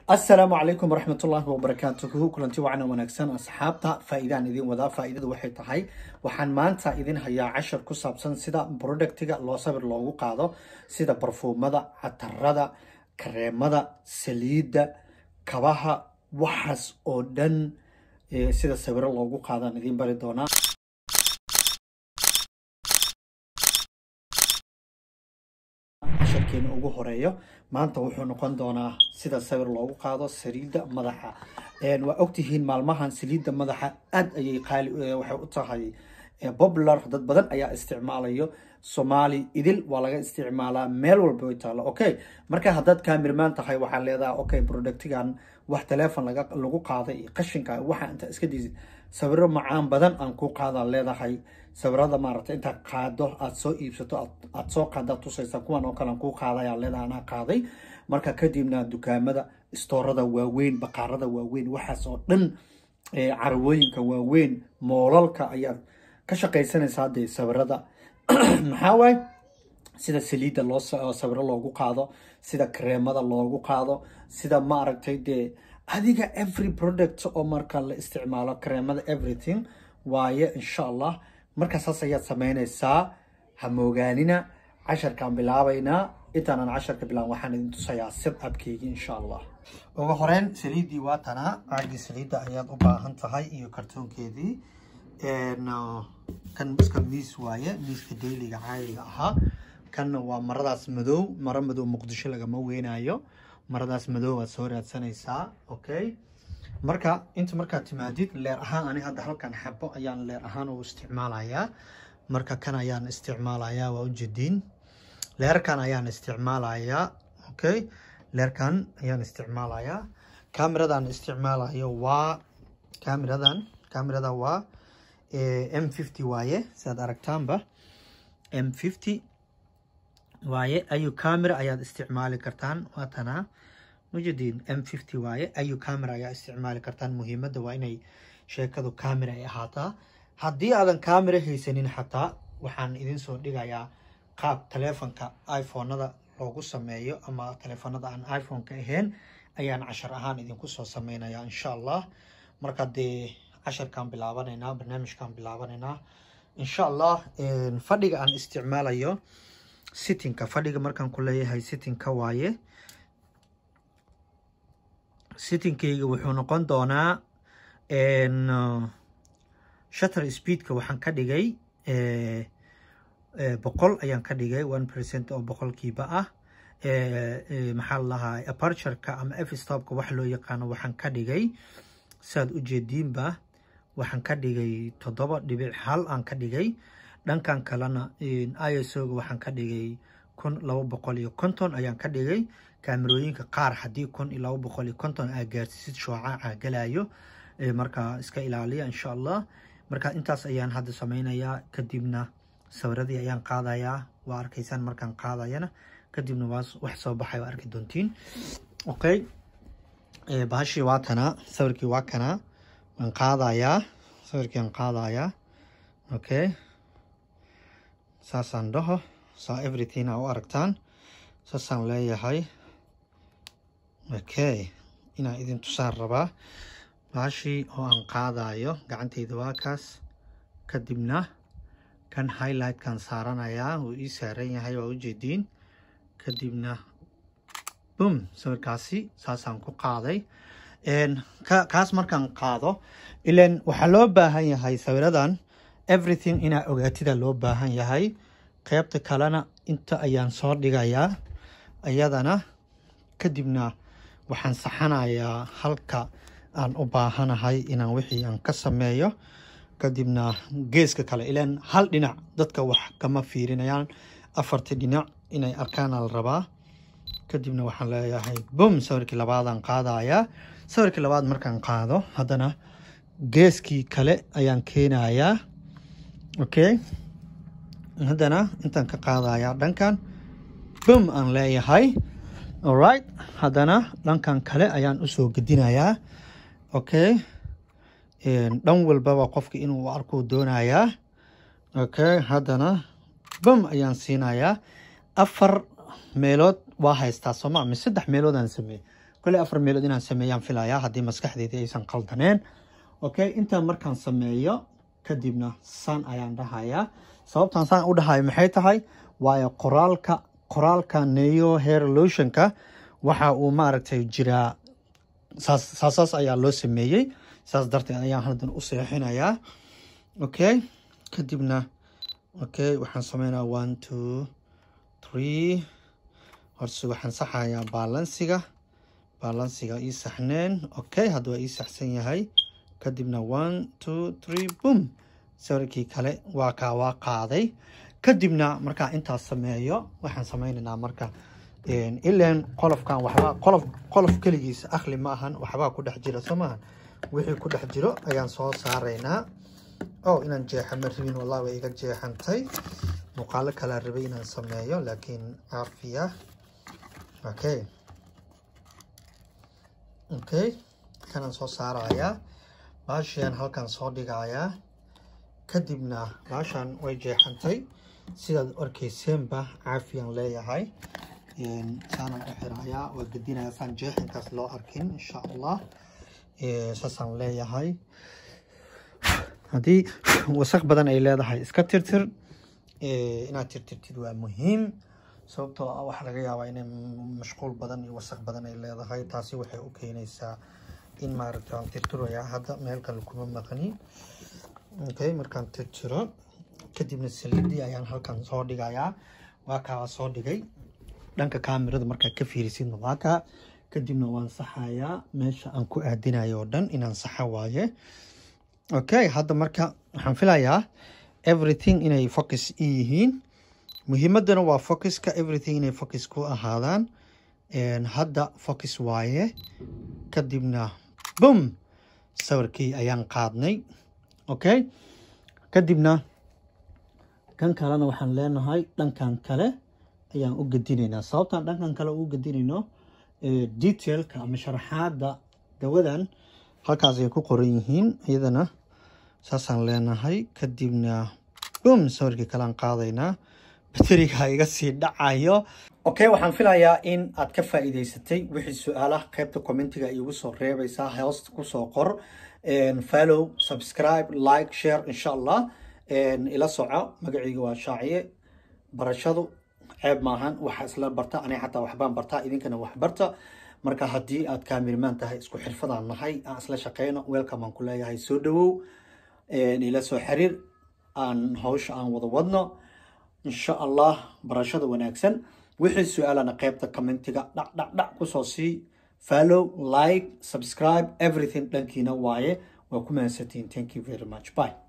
asalaamu calaykum waraxmatullaahi wabarakaatuhu kulanti wacan wanaagsan asxaabta faa-idaan idin wadaa faa-idadu waxay tahay waxaan maanta idin hayaa cashar ku saabsan sida productiga loo sabir loogu qaado sida barfuumada catarada kareemada saliidda kabaha waxaas oo dhan sida sawiro loogu qaadaan idin bari doonaa casharkeena ugu horeeyo maanta wuxuu noqon doonaa sida sawir loogu qaado saliidda madaxa waa ogtihiin maalmahan saliidda madaxa aad ayay qaali waxay u tahay popular dad badan ayaa isticmaalayo soomaali idil waa laga isticmaalaa meel walba way taalo okay marka haddaad kaamirmaan tahay waxaa leedahay okay productigan wax teleefon laga lagu qaaday iyo qashinka waxa inta iska diisid sawiro macaan badan aan ku qaadaa leedahay sawirada maaragtay intaad qaado aad soo iibsato aad soo qaadaad tusaysa kuwan oo kale aan kuu qaadayaa leedahay anaa qaaday marka kadibna dukaamada istoorada waaweyn baqaarada waaweyn waxaas oo dhan carwooyinka waaweyn moolalka ayaad ka shaqaysanaysaa dee sawirada maxaa waaye sida saliidda loo sawiro loogu qaado sida kareemada loogu qaado sida maaragtay dee adiga every product oo marka la isticmaalo kareemada everything waaye insha allah marka saas ayaad sameynaysaa hamoogaanina casharkaan bilaabaynaa intaanan casharka bilaab waxaan idin tusayaa sib abkeygii insha allah ugu horeyn saliiddii waa tanaa caagii saliidda ayaad u baahan tahay iyo kartoonkeedii kan iska miis waaye miiska dayliga caadiga ahaa kanna waa maradaas madow maro madow muqdisho lagama weynayo maradaas madow waad soo raadsanaysaa okay marka inta markaad timaadid leer ahaan ani hadda halkan xabo ayaan leer ahaan u isticmaalayaa marka kan ayaan isticmaalayaa waa ujeediin leerkan ayaan isticmaalayaa okay leerkan ayaan isticmaalayaa cameradan isticmaalayo waa cameradan camerada waa m fifty waaye sidaad aragtaanba m fifty waaye ayu camera ayaad isticmaali kartaan waatanaa mujadiin m fifty waaye ayu camera ayaa isticmaali kartaan muhiimadda waa inay sheekadu camera ay ahaataa haddii aadan camera haysanin xataa waxaan idin soo dhigayaa qaab taleefonka iphonada loogu sameeyo ama taleefonada aan iphone-ka ahayn ayaan cashar ahaan idinku soo sameynayaa insha allah marka dee casharkaan bilaabanaynaa barnaamijkaan bilaabanaynaa insha allah fadhiga aan isticmaalayo sittingka fadhiga markaan ku leeyahay sittingka waaye sittingkayga wuxuu noqon doonaa shutter speedka waxaan ka dhigay boqol ayaan ka dhigay one percent oo boqolkiiba ah maxaa la lahaa apertureka ama f stopka wax loo yaqaano waxaan ka dhigay saad ujeediinba waxaan ka dhigay toddoba dhibic hal aan ka dhigay dhankan kalena isoga waxaan ka dhigay kun laba boqol iyo konton ayaan ka dhigay kaamerooyinka qaar haddii kun iyo laba boqol iyo konton aa gaarsiisid shoocaca galayo marka iska ilaaliya insha allah marka intaas ayaan hadda sameynayaa kadibna sawiradii ayaan qaadayaa waa arkaysaan markaan qaadayana kadibna waa wax soo baxay waa arki doontiin okay bahashii waa tanaa sawirkii waa kanaa waan qaadayaa sawirkii aan qaadayaa okay saasaan dhaho saa everything aa u aragtaan saasaan leeyahay okay inaan idin tusaan rabaa bahashii oo aan qaadayo gacanteyda waa kaas kadibna kan highlightkan saaranayaa wuu ii saaran yahay waa ujeediin kadibna bum sawirkaasi saasaan ku qaaday kaas markaan qaado ilan waxaa loo baahan yahay sawiradan everything inaa ogaatida loo baahan yahay qeybta kalena inta ayaan soo dhigayaa iyadana kadibna waxaan saxanayaa halka aan u baahanahay inaan wixii aan ka sameeyo kadibna geeska kale ilan hal dhinac dadka wax kama fiirinayaan afarta dhinac inay arkaana la rabaa kadibna waxaan leeyahay bum sawirkii labaadaan qaadayaa sawirkii labaad markaan qaado haddana geeskii kale ayaan keenayaa okay haddana intaan ka qaadayaa dhankan bum aan leeyahay alright haddana dhankan kale ayaan usoo gedinayaa okay dhan walbaba qofka inuu arkuu doonayaa okay haddana bum ayaan siinayaa afar meelood waa haystaa sooma mise saddex meelood aan sameeyey kole afar meelood inaan sameeyaan filayaa haddii maskaxdeydii aysan qaldaneen okay intaan markaan sameeyo kadibna san ayaan dhahayaa sababtaan saan u dhahayo maxay tahay waayo qoraalka qoraalka neo hair lotionka waxa uu maaragtay jiraa saas saasaas ayaa loo sameeyey saas darteed ayaan haldan u seexinayaa okay kadibna okay waxaan sameynaa one two three horse waxaan saxayaa baalansiga baalansiga ii saxneen okay hadda waa ii saxsan yahay kadibna one two three boom sawirkii kale waa kaa waa qaaday kadibna markaa intaas sameeyo waxaan sameynaynaa marka ilan qolofkan waxbaa qolof qolof keligiisa akhli ma ahan waxbaa ku dhex jira soo maahan wixii ku dhex jiro ayaan soo saaraynaa oh inaan jeexa ma rabin wallah way iga jeexantay muuqaalo kalaa rabay inaan sameeyo laakiin caafiya okay okay kanaan soo saarayaa baashiyan halkan soo dhigayaa kadibna baashan way jeexantay sidaad arkayseenba caafiyaan leeyahay saanaan u xirayaa waa gedinaya saan jeexinkaas loo arkin insha allah saasaan leeyahay haddii wasaq badan ay leedahay iska tirtir inaad tirtirtid waa muhiim sababtoo ah waxaa laga yaabaa inay mashquul badan iyo wasaq badan ay leedahay taasi waxay u keenaysaa in maaragta aan tirtirayaa hadda meel kale kuma maqni okay markaan tirtiro kadibna saliidii ayaan halkan soo dhigayaa waa kaa soo dhigay dhanka kaamirada markaad ka fiirisidna waa kaa kadibna waan saxayaa meesha aan ku aadinayo oo dhan inaan saxa waaye okay hadda marka waxaan filayaa everything inay focus i yihiin muhiimadana waa focuska everything inay focus ku ahaadaan hadda focus waaye kadibna bum sawirkii ayaan qaadnay okay kadibna kan kalena waxaan leenahay dhankan kale ayaan u gedinaynaa sababtaan dhankan kale u gedinayno detailka ama sharaxaada dawadan halkaas ay ku qoran yihiin iyadana saasaan leenahay kadibna bum sawirkii kalean qaadaynaa bateriga iga sii dhacayo okay waxaan filayaa in aad ka faa'iidaysatay wixii su-aalaha qaybta commentiga iigu soo reebaysaa hoosta kusoo qor follow subscribe like share insha allah ila soco magacayga waa shaaciye barashadu ceeb maahan waxa isla barta aniga xataa waxbaan bartaa idinkana wax barta marka haddii aad kaamirmaan tahay isku xirfadaan nahay aan isla shaqeyno welcome aan ku leeyahay soo dhawow ila soo xiriir aan hawsha aan wada wadno insha allah barashada wanaagsan wixii su-aalana qaybta commentiga dhac dhac dhac kusoo sii follow like subscribe everything dhankiina waaye waa ku mahadsantiin thank you very much bye